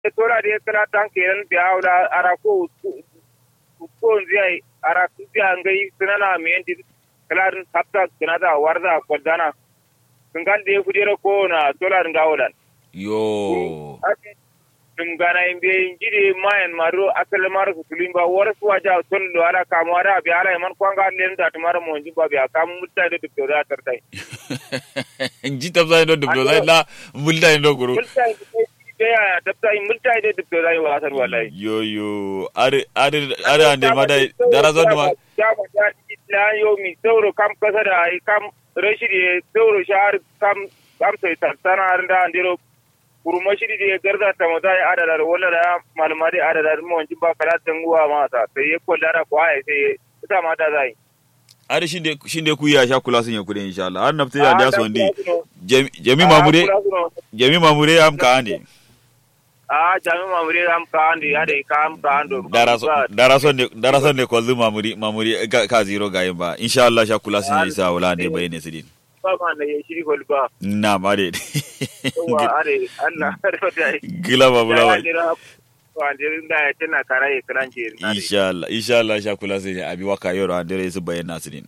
tora de kala tan keren bi awla ara ko ko nzai ara kuja ngai sunana mendi kala hafta kunada warda kodana kungal de kudira ko na tola ngawodan yo dum gana imbe jide mayan maro akal maro kulimba waras waja tollo ala kamara bi ala man kwanga len da tumara mo jimba bi akam mutta de dubdo da tartai ji tabza ndo dubdo da la mulda ndo guru multa de ya tabta multa de dubdo da wa asar wallahi yo yo are are are ande mada darazo ma jama da la yo mi sauro kam kasa da ai kam rashidi sauro shahar kam kam sai tantana arda andiro kurma shiri da garda ta mata ya adada da wala da malama da adada da mawancin ba kala tanguwa mata sai ya kwalla da kwaye sai ita mata zai are shinde shinde ku ya sha kula sun ya kudin insha Allah har nafta ya da so ndi jami mamure jami mamure am ka ande a jami mamure am ka ande ade ka am ka ando daraso daraso ne daraso ne ko zu mamuri mamuri ka zero ga yin ba insha Allah sha kula sun ya isa wala ne bayane sidin ba ma na ya shiri gol ba na mare wa are Allah gila ba bula ba wandirin da ya tana karaye kranje insha Allah insha Allah sha kula sai abi waka yoro andere su bayyana sidin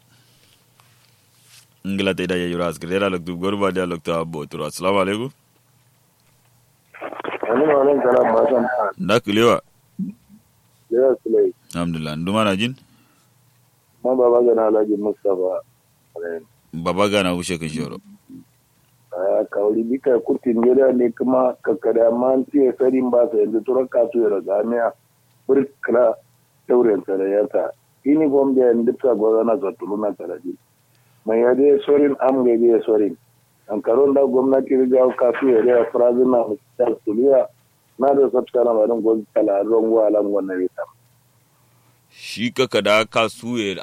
ngila te da ya yura asgre da loktu gorba da loktu abo turo assalamu alaikum Wani ma nan kana ma san da kulewa ya sulai alhamdulillah nduma na jin ma baba ga na Alhaji Mustafa baba gana wuce kan shoro a kawai bika kurtin gida ne kuma kakkada ma an tiye sarin ba sa yanzu turan kasu ya raga miya burkla tauren sarayata ini bom da yanzu ta gwaza na zatulu na sarari mai ya dai sorin am ga dai sorin an karon da gwamnati riga kasu ya dai frazin na mutar tuliya na da sabta na marin gwamnati talarin gwalan wannan rita shi kaka da ka suye